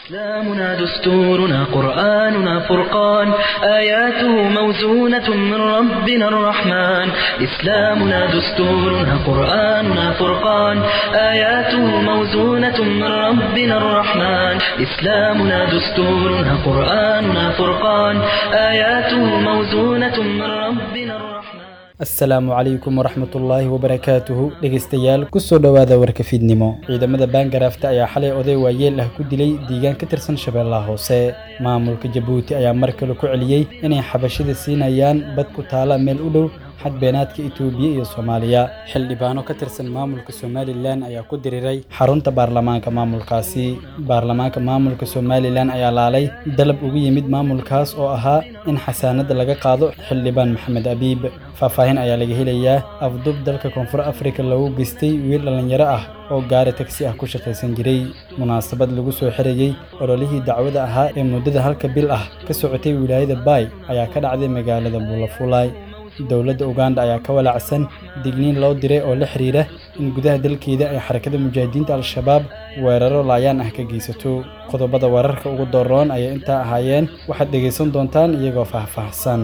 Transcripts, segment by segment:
إسلامنا دستورنا قرآننا فرقان آياته موزونة من ربنا الرحمن إسلامنا دستورنا قرآننا فرقان آياته موزونة من ربنا الرحمن إسلامنا دستورنا قرآننا فرقان آياته موزونة من ربنا الرحمن asalaamu calaykum waraxmatullaahi wabarakaatuhu dhegeystayaal kusoo dhowaada warka fiidnimo ciidamada baangaraafta ayaa xalay oday waayeel ah ku dilay deegaan ka tirsan shabeellaha hoose maamulka jabuuti ayaa mar kale ku celiyey inay xabashida siinayaan bad ku taala meel u dhow xad beenaadka itoobiya iyo soomaaliya xildhibaano ka tirsan maamulka somalilan ayaa ku diriiray xarunta baarlamaanka maamulkaasi baarlamaanka maamulka somalilan ayaa laalay dalab ugu yimid maamulkaas oo ahaa in xasaanada laga qaado xildhibaan maxamed abiib faahfaahin ayaa laga helayaa afdub dalka koonfur afrika lagu geystay wiil dhallinyaro ah oo gaari tagsi ah ku shaqaysan jiray munaasabad lagu soo xirayey ololihii dacwada ahaa ee muddada halka bil ah ka socotay wilaayada baay ayaa ka dhacday magaalada buulafulay dowladda uganda ayaa ka walaacsan digniin loo diray oo la xiriira in gudaha dalkeeda ay xarakada mujaahidiinta al-shabaab weeraro laayaan ah ka geysato qodobada weerarka ugu dooroon ayay intaa ahaayeen waxaad dhegaysan doontaan iyagoo faahfaahsan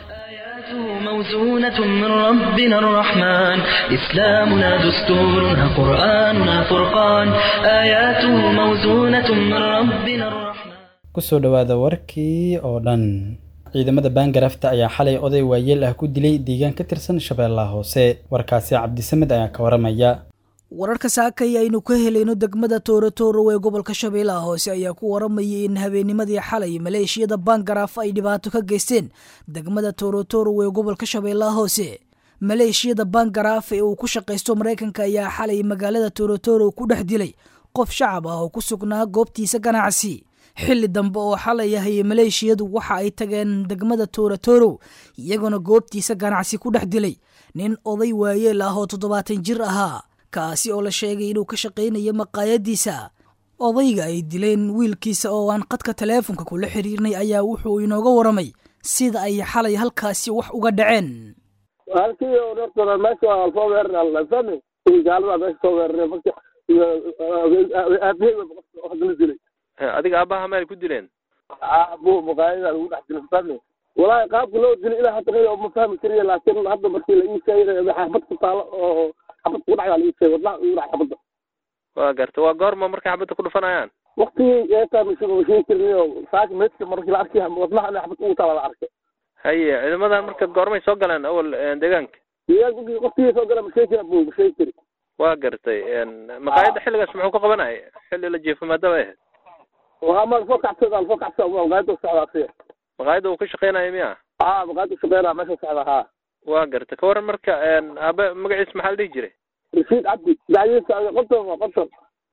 موزونة من ربنا الرحمن إسلامنا دستورنا قرآننا فرقان آياته موزونة من ربنا الرحمن kusoo dhowaada warkii oo dhan ciidamada baangarafta ayaa xalay oday waayeel ah ku dilay deegaan ka tirsan shabeellaha hoose warkaasi cabdisamed ayaa ka waramaya wararka saakay aynu ka helayno degmada toorotoro ee gobolka shabeellaha hoose ayaa ku waramayay in habeennimadii xalay maleeshiyada baangaraaf ay dhibaato ka geysteen degmada toorotoro ee gobolka shabeellaha hoose maleeshiyada baangaraaf ee uu ku shaqaysto maraykanka ayaa xalay magaalada toorotoro ku dhex dilay qof shacab ah oo ku sugnaa goobtiisa ganacsi xilli dambe oo xalay ahay maleeshiyadu waxa ay tageen degmada toorotoro iyagoona goobtiisa ganacsi ku dhex dilay nin oday waayeel ah oo toddobaatan jir ahaa kaasi oo la sheegay inuu ka shaqaynayo maqaayadiisa odayga ay dileen wiilkiisa oo aan qadka taleefonka kula xiriirnay ayaa wuxuu inooga waramay sida ay xalay halkaasi wax uga dhaceen halkii horta meesha waa soo weerar fahmi gaalada meesha soo weeraray marka iyo aabahey la dilay adiga aabaha meel ku dileen aabo maqaayada lagu dhex dilay fahmi walaahi qaabka loo dilay ilaa hadda qeyb ma fahmi kariya laakiin hadda markii la ii sheegay xabad ku taalo oo xabad ku dhacdaa la ii sheegay wadnaha ugu dhac xabadda waa garta waa goorma markay xabadda ku dhufanayaan waktigii eetaa mashiin ma sheegi karin oo saaka meedka markii la arkay wadnaha in xabad ugu taala la arkay haye ciidamadan marka goormay soo galeen awal deegaanka deegaanka waktigii soo gala ma sheegi kara bu ma sheegi kari waa gartay maqaayadda xilligaas muxuu ka qabanaya xilli la jiifo maadaba ahayd waa ma soo kacsada soo kacsada maqaayada socdaa siya maqaayadda uu ka shaqeynayo miya aa maqaayada shaqeynaa meesha socda haa waa garta ka waran marka aabe magaciis maxaa la dhihi jiray rashiid cabdi dacdiisa qonton waa qonton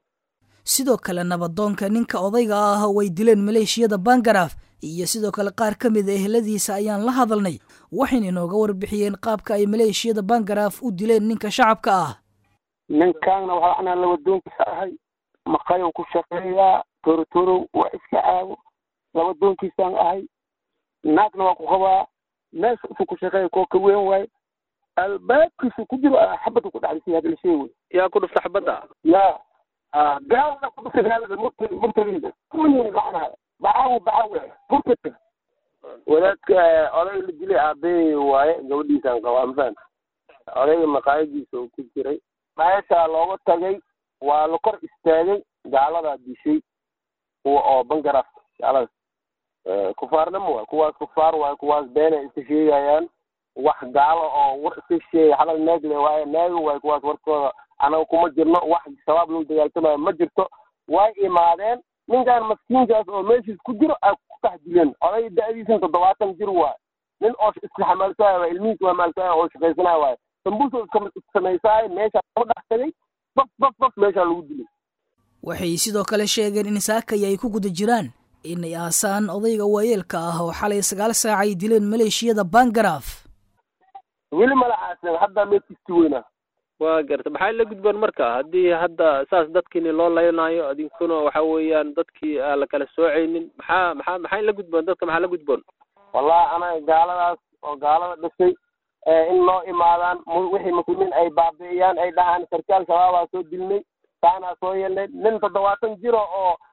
sidoo kale nabadoonka ninka odayga ah way dileen maleeshiyada bangaraaf iyo sidoo kale qaar ka mid a eheladiisa ayaan la hadalnay waxayna inooga warbixiyeen qaabka ay maleeshiyada bangaraaf u dileen ninka shacabka ah ninkaana waxaa anaa labadoonkiisa ahay maqayow ku shaqeeyaa torotorow waa iska caago labadoonkiisaan ahay naagna waa ku qabaa meesha isu ku shaqeeya koo ka weyn waaye albaabkiisu ku jiro xabadda ku dhacdisay hadla sheeg wey yaa ku dhufta xabadda ya gaalada ku dhuftay gaalada murt murtaliida kuwii macnaha bacaw bacaw murtadka wadaadka odayga la dilay aabbeey waaye gabadhiisaan qabaa mafahanta odayga maqaayadiisa uu ku jiray meeshaa looga tagay waa la kor istaagay gaaladaa dishay kuwa oo bangaraaf gaalada kufaarnimo waay kuwaas kufaar waaye kuwaas beenay iska sheegayaan wax gaalo oo war iska sheegay xalal naagle waaye naago waaye kuwaas warkooda anaga kuma jirno wax shabaab lagu dagaaltamayo ma jirto way imaadeen ninkaan maskiinkaas oo meeshiis ku jiro ay ku tax dileen oday da-diisan toddobaatan jir waaye nin oo iska xamaalsanaya waay ilmihiis waa maalsanaya oo shaqaysanaya waaye sambuusa iska samaysaay meeshaa lagu dhex tagay baf baf baf meeshaa lagu dilay waxay sidoo kale sheegeen in saakay ay ku guda jiraan inay aasaan odayga waayeelka ah oo xalay sagaal saac ay dileen maleeshiyada bangaraaf weli mala aasan haddaa meedkiiski weynaa waa garta maxay la gudboon marka haddii hadda saas dadkiini loo laynaayo adinkuna waxa weeyaan dadkii aan la kala soocaynin maxaa maxaa maxay la gudboon dadka maxaa la gudboon wallahi anaga gaaladaas oo gaalada dhashay in loo imaadaan wixii muslimiin ay baabi'iyaan ay dhahaan sarkaal shabaabaa soo dilnay taanaa soo yeelnay nin toddobaatan jiro oo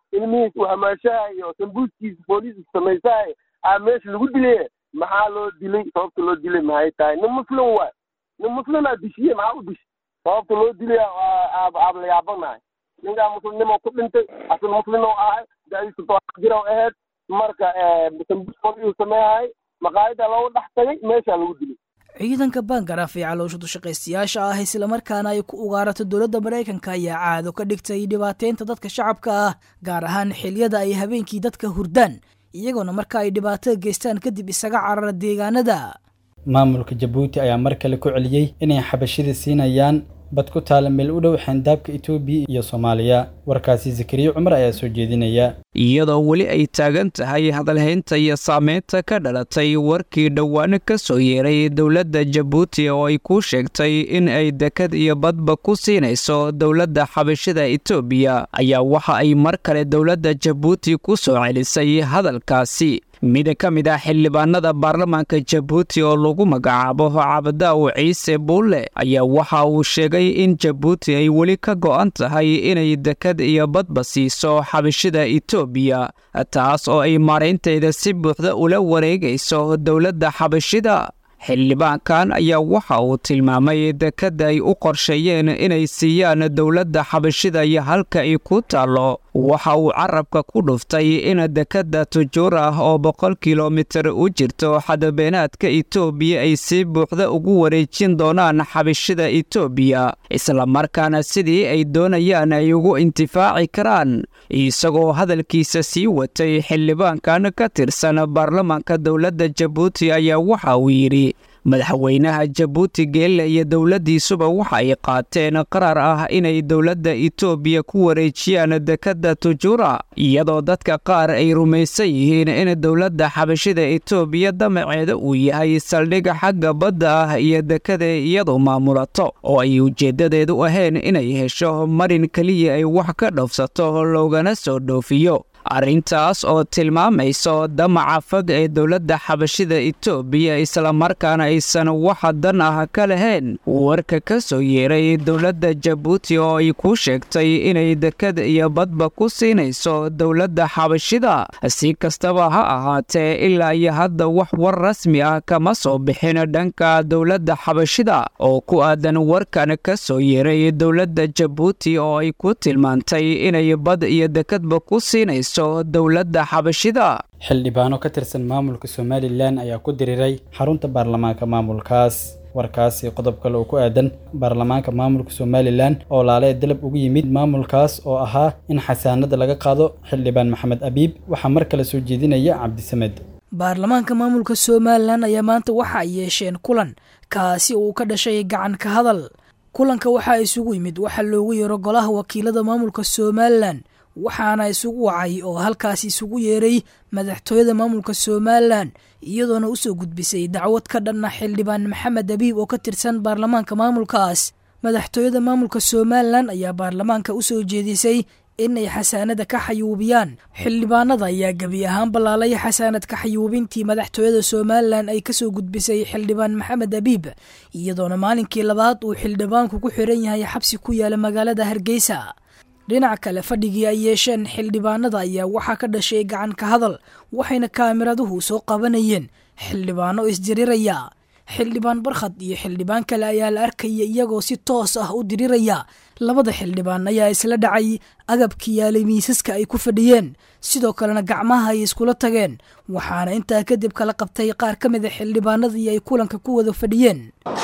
ilmihiis uu hamaashahay oo sambuuskiisa booliiska samaysahay aa meesha lagu dilay maxaa loo dilay sababta loo dilay maxay tahay nin muslim waay nin muslimaa dishiye maxaa u dish sababta loo dilay aab la yaabanahay ninkaa muslimnimo ku dhintay asil muslim oo ahay dadiisa toban jir oo ahayd marka sambuus booliisu sameeyahay maqaayada loogu dhex tagay meeshaa lagu dilay ciidanka bangaraaf ee caloosha dushaqaystayaasha ah islamarkaana ay ku ugaarato dowladda maraykanka ayaa caado ka dhigtay dhibaateynta dadka shacabka ah gaar ahaan xiliyada ay habeenkii dadka hurdaan iyagoona marka ay dhibaatada geystaan kadib isaga carara deegaanada maamulka jabuuti ayaa mar kale ku celiyey inay xabashida siinayaan bad ku taala meel u dhow xandaabka etoobiya iyo soomaaliya warkaasi zakariya cumar ayaa soo jeedinaya iyadoo weli ay taagan tahay hadalhaynta iyo saameynta ka dhalatay warkii dhowaano ka soo yeeray dowladda jabuuti oo ay ku sheegtay in ay dekad iyo badba ku siinayso dowladda xabashida etoobiya ayaa waxa ay mar kale dowladda jabuuti ku soo celisay hadalkaasi mid ka mid ah xildhibaanada baarlamaanka jabuuti oo lagu magacaabo cabdaaw ciise buulle ayaa waxa uu sheegay in jabuuti ay weli ka go'an tahay inay dekad iyo badba siiso xabashida etoobiya taas oo ay maaraynteeda si buuxda ula wareegayso dowladda xabashida xildhibaankan ayaa waxa uu tilmaamay dekadda ay u qorsheeyeen inay siiyaan dowladda xabashida iyo halka ay ku taallo waxa uu carabka ku dhuftay in dekadda tujuur ah oo boqol kilomitir u jirto xadabeenaadka etoobiya ay si buuxda ugu wareejin doonaan xabashida etoobiya islamarkaana sidii ay doonayaan ay ugu intifaaci karaan isagoo hadalkiisa sii watay xildhibaankan ka tirsan baarlamaanka dowladda jabuuti ayaa waxa uu yidhi madaxweynaha jabuuti geelle iyo dowladdiisuba waxa ay qaateen qaraar ah inay dowladda etoobiya ku wareejiyaan dekadda tujuura iyadoo dadka qaar ay rumaysan yihiin in dowladda xabashida etoobiya damaceeda uu yahay saldhig xagga badda ah iyo dekada iyadu maamulato oo ay ujeeddadeedu ahayn inay hesho marin keliya ay wax ka dhoofsato loogana soo dhoofiyo arrintaas oo tilmaamayso damaca fog ee dowladda xabashida etoobiya islamarkaana aysan waxa dan ah ka lahayn warka ka soo yeeray dowladda jabuuti oo ay ku sheegtay inay dekad iyo badba ku siinayso dowladda xabashida si kastaba ha ahaatee ilaa iyo hadda wax war rasmi ah kama soo bixin dhanka dowladda xabashida oo ku aadan warkan ka soo yeeray dowladda jabuuti oo ay ku tilmaantay inay bad iyo dekadba ku siinayso dowladda xabashida xildhibaano ka tirsan maamulka somalilan ayaa ku diriiray xarunta baarlamaanka maamulkaas warkaasi qodob kale oo ku aadan baarlamaanka maamulka somalilan oo laale dalab ugu yimid maamulkaas oo ahaa in xasaanada laga qaado xildhibaan maxamed abiib waxaa mar kale soo jeedinaya cabdisamed baarlamaanka maamulka somalilan ayaa maanta waxa ay yeesheen kulan kaasi uu ka dhashay gacan ka hadal kulanka waxaa isugu yimid waxa loogu yeero golaha wakiilada maamulka somalilan waxaana isugu wacay oo halkaas isugu yeeray madaxtooyada maamulka somalilan iyadoona usoo gudbisay dacwad ka dhanna xildhibaan maxamed abiib oo ka tirsan baarlamaanka maamulkaas madaxtooyada maamulka somalilan ayaa baarlamaanka usoo jeedisay inay xasaanada ka xayuubiyaan xildhibaanada ayaa gebi ahaan ballaalay xasaanad ka xayuubintii madaxtooyada somalilan ay kasoo gudbisay xildhibaan maxamed abiib iyadoona maalinkii labaad uu xildhibaanku ku xiran yahay xabsi ku yaala magaalada hargeysa dhinac kale fadhigii ay yeesheen xildhibaanada ayaa waxaa ka dhashay gacan ka hadal waxayna kaamiraduhu soo qabanayeen xildhibaano isdiriraya xildhibaan barkhad iyo xildhibaan kale ayaa la arkaya iyagoo si toos ah u diriraya labada xildhibaan ayaa isla dhacay agabkii yaalay miisaska ay ku fadhiyeen sidoo kalena gacmaha ay iskula tageen waxaana intaa kadib kala qabtay qaar ka mid a xildhibaanadii ay kulanka ku wada fadhiyeen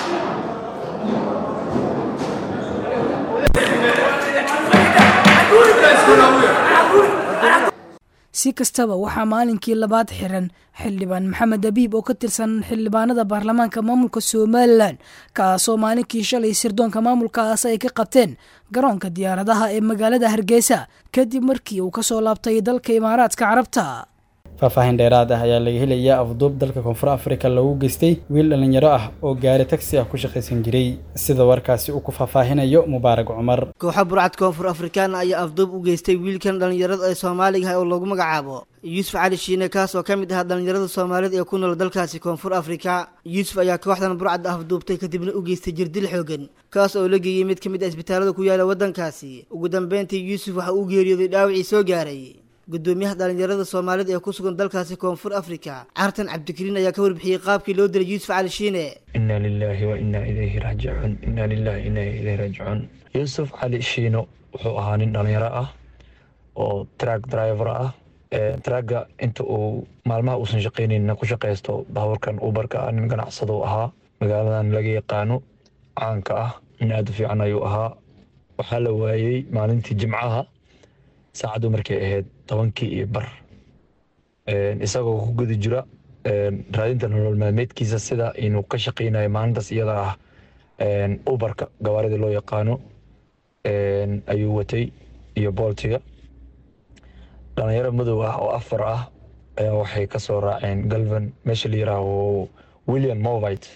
si kastaba waxaa maalinkii labaad xiran xildhibaan maxamed abiib oo ka tirsan xildhibaanada baarlamaanka maamulka somalilan kaasoo maalinkii shalay sirdoonka maamulkaas ay ka qabteen garoonka diyaaradaha ee magaalada hargeysa kadib markii uu kasoo laabtay dalka imaaraadka carabta faahfaahin dheeraad ah ayaa laga helayaa afduub dalka koonfur afrika lagu geystay wiil dhallinyaro ah oo gaari tagsi ah ku shaqaysan jiray sida warkaasi uu ku faahfaahinayo mubaarag cumar kooxa burcad koonfur afrikaan ayaa afduub u geystay wiilkan dhallinyarada ee soomaaliga ah oo lagu magacaabo yuusuf cali shiine kaas oo ka mid ahaa dhallinyarada soomaalida ee ku nool dalkaasi koonfur afrika yuusuf ayaa kooxdan burcad afduubtay kadibna u geystay jirdil xoogan kaas oo la geeyey mid ka mid ah isbitaalada ku yaala waddankaasi ugu dambeyntii yuusuf waxa uu geeriyooday dhaawacii soo gaaray gudoomiyaha dhallinyarada soomaalida ee ku sugan dalkaasi koonfur afrika cartan cabdikariin ayaa ka warbixiyey qaabkii loo dilay yuusuf cali shiine inna lilaahi wa innaa ilayhi raajicuun inna lillahi inna ilayhi raajicuun yuusuf cali shiino wuxuu ahaa nin dhallinyaro ah oo track driver ah tragga inta uu maalmaha uusan shaqaynayna ku shaqaysto baabuurkan ubarka ah nin ganacsado ahaa magaaladan laga yaqaano caanka ah nin aada u fiican ayuu ahaa waxaa la waayey maalintii jimcaha saacaddu markay ahayd tobankii iyo bar isagoo ku guda jira raadinta nolol maalmeedkiisa sida inuu ka shaqaynayo maalintaas iyada ah ubarka gawaaridii loo yaqaano ayuu watay iyo booltiga dhalinyaro madow ah oo afar ah ayaa waxay ka soo raaceen galvan meesha la yiraaho william movite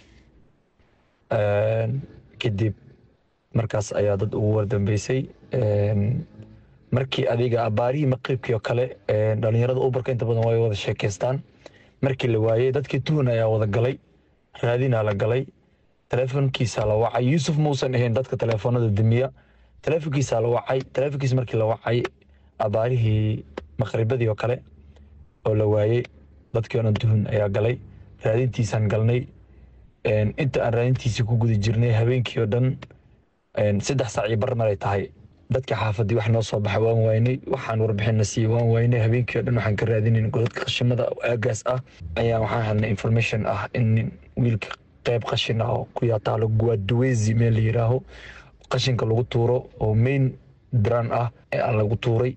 kadib markaas ayaa dad ugu wardambeysay markii adiga abaarihii maqribkii oo kale dhalinyarada ubarka inta badan way wada sheekeystaan markii la waayey dadkii tuhun ayaa wada galay raadinaa la galay teleefonkiisaa la wacay yuusuf muusan ahayn dadka teleefonada demiya teleefonkiisaa la wacay teleefonkiis markii la wacay abaarihii maqribadii oo kale oo la waayey dadkii oo dhan tuhun ayaa galay raadintiisaan galnay inta aan raadintiisii ku guda jirnay habeenkii oo dhan saddex saac iyo bar maray tahay dadkii xaafadii wax noo soo baxa waan waynay waxaan warbixinna siiyey waan waynay habeenkii oo dhan waxaan ka raadinayn godadka qashimada aagaas ah ayaa waxaan helnay information ah in nin wiilka qayb qashin ah oo ku yaataalo guaduwezi meel la yiraaho qashinka lagu tuuro oo main dran ah ee aan lagu tuuray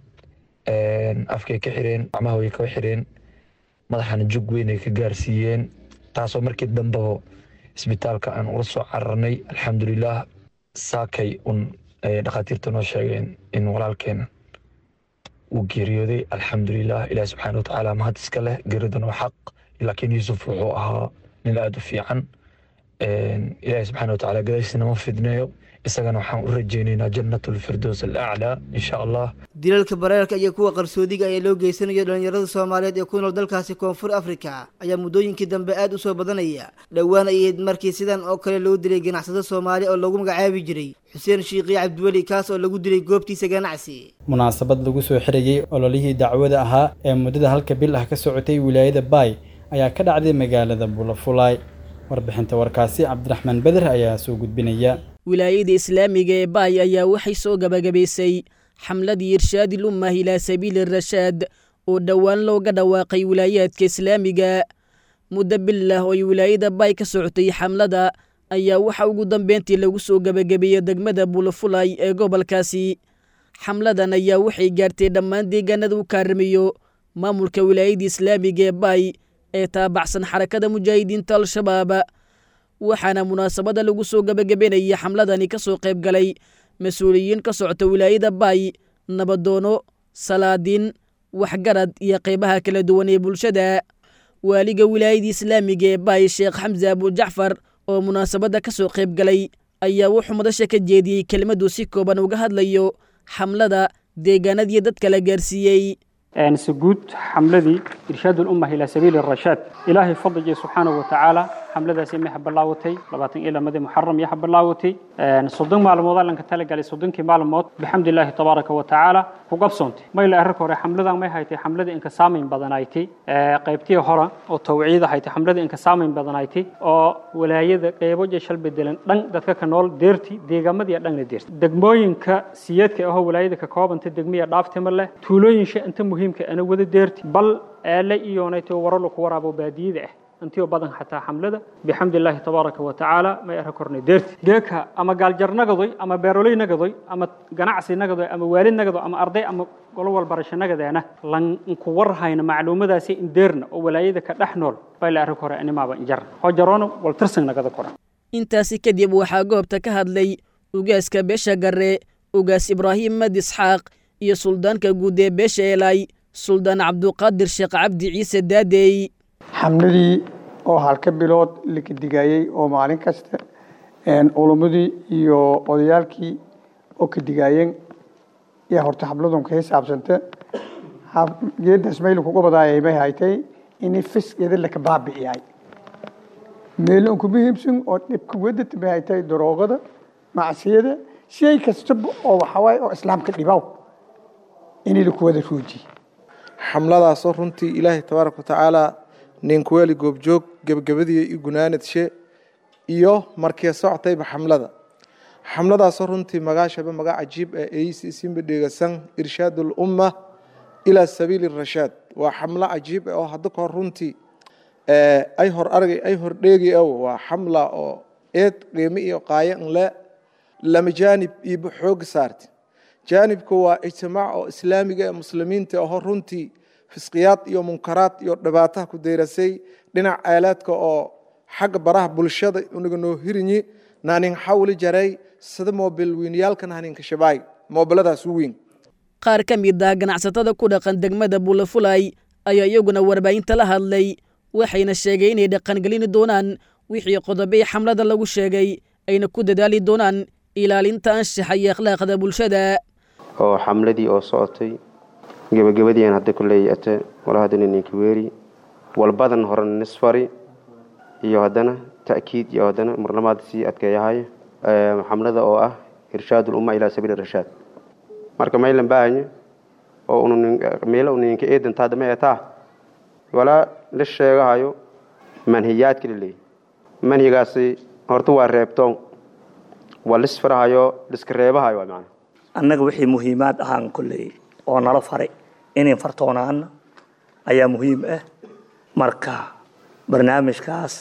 afkay ka xireen gacmaha way ka xireen madaxana jug weyn ay ka gaarsiiyeen taasoo markii dambeba isbitaalka aan ula soo cararnay alxamdulilah saakay un ayay dhakhaatiirta noo sheegeen in walaalkeen uu geeriyooday alxamdulilah ilaah subxaana watacaala mahad iska leh geeridan waa xaq laakiin yuusuf wuxuu ahaa nin aada u fiican ilaahi subxaana watacaala gadaashiina ma fidneeyo isagana waxaan u rajeynaynaa jannatulfirdows alaclaa insha allah dilalka bareerka iyo kuwa qarsoodiga ayaa loo geysanayo dhallinyarada soomaaliyeed ee ku nool dalkaasi koonfur afrika ayaa muddooyinkii dambe aad u soo badanaya dhowaan ay ahayd markii sidan oo kale loo dilay ganacsado soomaali oo lagu magacaabi jiray xuseen shiikhi cabdiweli kaas oo lagu dilay goobtiisa ganacsi munaasabad lagu soo xirayey ololihii dacwada ahaa ee muddada halka bil ah ka socotay wilaayada baay ayaa ka dhacday magaalada bulafulay warbixinta warkaasi cabdiraxmaan beder ayaa soo gudbinaya wilaayada islaamiga ee baay ayaa waxay soo gabagabaysay xamladii irshaadil ummah ilaa sabiili rashaad oo dhowaan looga dhawaaqay wilaayaadka islaamiga muddo bilah oo ay wilaayada baay ka socotay xamlada ayaa waxa ugu dambeyntii lagu soo gabagabeeyey degmada bulafulay ee gobolkaasi xamladan ayaa waxay gaartay dhammaan deegaanada u kaaramiyo maamulka wilaayada islaamiga ee baay ee taabacsan xarakada mujaahidiinta al-shabaab waxaana munaasabada lagu soo gabagabenayay xamladani ka soo qayb galay mas-uuliyiin ka socota wilaayada baay nabadoono salaadiin waxgarad iyo qaybaha kala duwan ee bulshada waaliga wilaayada islaamiga ee baay sheekh xamse abujacfar oo munaasabadda ka soo qayb galay ayaa wuxuu madasha ka jeediyey kelmaduu si kooban uga hadlayo xamlada deegaanadii dadka la gaarsiiyey سجود حملدي إرشاد الأمة إلى سبيل الرشاد إلهي فضل سبحانه وتعالى حملة سمي حب الله وتي لباتن إلى مدى محرم يا حب الله وتي صدق معلومات لأنك تلقى لي صدق معلومات بحمد الله تبارك وتعالى وقبصنتي ما إلى أرك ورا حملة ما هي حملة إنك سامين بدنايتي قيبتي هرا أو توعيد هي حملة إنك سامين بدنايتي أو ولاية قيبو جشل بدلن دن دتك كنول ديرتي ديغا مدي دن ديرتي دغموينك سيادك أو ولاية ككوب أنت دغمية دافت مله تولوين شيء أنت muhiimka ana wada deerti bal aala iyoonayto waralo ku waraabo baadiyada ah intii badan xataa xamlada bixamdi illaahi tabaaraka wa tacaala may ara kornay deerti geeka ama gaaljar nagadoy ama beeroley nagadoy ama ganacsi nagadoy ama waalid nagado ama arday ama golo walbarasho nagadeena lan ku warhayna macluumadaasi indeerna oo walaayada ka dhex nool bay la ara kore animaaba injar hojaroona wal tirsan nagada koran intaasi kadib waxaa goobta ka hadlay ugaaska beesha garre ugaas ibraahim mad isxaaq iyo suldaanka guud ee beesha eelay suldaan cabduqaadir sheekh cabdi ciise daadey xamladii oo halka bilood la kadigayey oo maalin kasta culummadii iyo odayaalkii oo kadigaayeen yaa horta xabladun ka xisaabsanta geedaas mayl kuga badaayay may haytay inay fiskeeda laka baabi'iyay meel un kuma hibsan oo dhibka wadata may haytay daroogada macsiyada shay kastaba oo waxawaaye oo islaamka dhibaw inay laku wada ruujiye xamladaasoo runtii ilaahay tabaaraka watacaala ninkuweeli goobjoog gebagabadii i gunaanadshe iyo markii socotayba xamlada xamladaasoo runtii magaashaba maga cajiib ah eeysi isinba dheegasan irshaad ulumma ilaa sabiili rashaad waa xamlo cajiib ah oo hadda kahor runtii ay hor argay ay hor dheegi aw waa xamla oo eed qiimo iyo qaayo nle lama jaanib iiba xooga saarti jaanibka waa ijtimaac oo islaamiga ee muslimiinta aho runtii fisqiyaad iyo munkaraad iyo dhibaataha ku dayrasay dhinac aalaadka oo xagga baraha bulshada unaga noo hirinyi naanin xawli jaray sida moobil wiinyaalkan haninka shabaay moobiladaas u weyn qaar ka mid ah ganacsatada ku dhaqan degmada bulafulay ayaa iyaguna warbaahinta la hadlay waxayna sheegay inay dhaqangelini doonaan wixii qodobey xamlada lagu sheegay ayna ku dadaali doonaan ilaalinta anshaxa iyo akhlaaqda bulshada oo xamladii oo socotay gebagabadii aan hadda kuleey ate wala haddana ninka weeri walbadan horena nisfari iyo haddana ta'kiid iyo haddana marlamaad sii adkeeyahay xamlada oo ah irshaad ulumma ilaa sabiili rashaad marka maylan baahanya oo meelo ninka eedantaa dama etaa walaa la sheegahayo manhiyaadka la leeyahy manhigaasi horta waa reebtoon waa lisfarahayo liska reebahayo waa macana annaga wixii muhiimaad ahaan kolley oo nala faray inayn fartoonaana ayaa muhiim ah marka barnaamijkaas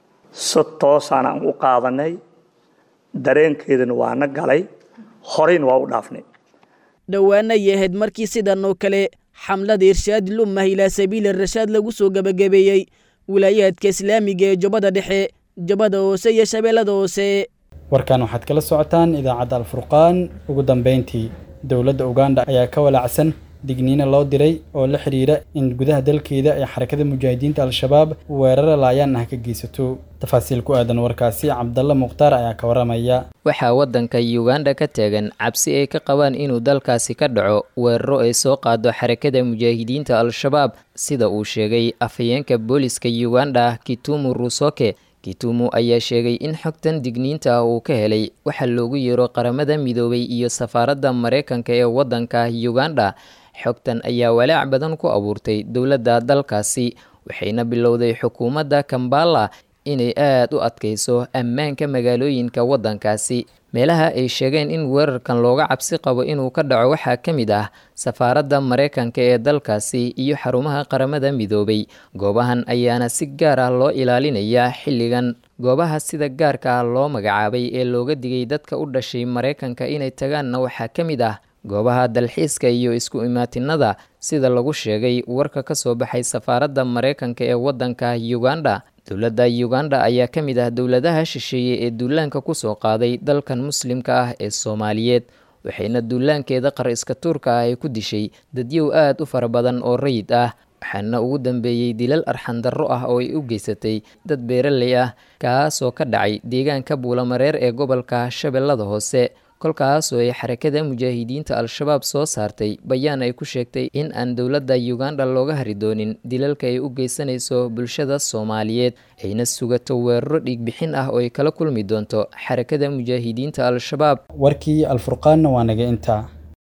si toosaan aan u qaadanay dareenkeedana waana galay horeyna waa u dhaafnay dhowaana ay ahayd markii sidan oo kale xamlada irshaad lumah ilaa sabiili rashaad lagu soo gebagabeeyey wilaayaadka islaamiga ee jubbada dhexe jubbada hoose iyo shabeellada hoose warkan waxaad kala socotaan idaacadda alfurqaan ugu dambeyntii dowladda uganda ayaa ka walaacsan digniino loo diray oo la xidhiira in gudaha dalkeeda ay xarakada mujaahidiinta al-shabaab weerara laayaan ah ka geysato tafaasiil ku aadan warkaasi cabdalla mukhtaar ayaa ka waramaya waxaa waddanka uganda ka taagan cabsi ay ka qabaan inuu dalkaasi ka dhaco weeraro ay soo qaado xarakada mujaahidiinta al-shabaab sida uu sheegay afhayeenka booliska uganda kitumu rusoke kitumu ayaa sheegay in xogtan digniinta ah uu ka helay waxaa loogu yeero qaramada midoobay iyo safaaradda maraykanka ee waddanka uganda xogtan ayaa walaac badan ku abuurtay dowladda dalkaasi waxayna bilowday xukuumadda kambala inay aad u adkayso ammaanka magaalooyinka waddankaasi meelaha ay sheegeen in weerarkan looga cabsi qabo inuu ka dhaco waxaa ka mid ah safaaradda maraykanka ee dalkaasi iyo xarumaha qaramada midoobay goobahan ayaana si gaar ah loo ilaalinayaa xilligan goobaha sida gaarka ah loo magacaabay ee looga digay dadka u dhashay maraykanka inay tagaanna waxaa ka mid ah goobaha dalxiiska iyo isku imaatinada sida lagu sheegay warka ka soo baxay safaaradda maraykanka ee waddanka uganda dowladda uganda ayaa ka mid ah dowladaha shisheeye ee duulaanka kusoo qaaday dalkan muslimka ah ee soomaaliyeed waxayna duulaankeeda qar iska tuurka ah ay ku dishay dadyow aad u fara badan oo rayid ah waxaana ugu dambeeyey dilal arxandarro ah oo ay u geysatay dad beeraley ah kaasoo ka dhacay deegaanka buulamareer ee gobolka shabeellada hoose kolkaasoo ay xarakada mujaahidiinta al-shabaab soo saartay bayaan ay ku sheegtay in aan dowladda uganda looga hari doonin dilalka ay u geysanayso bulshada soomaaliyeed ayna sugato weeraro dhiigbixin ah oo ay kala kulmi doonto xarakada mujaahidiinta al-shabaab warkii alfurqaanna waa naga intaa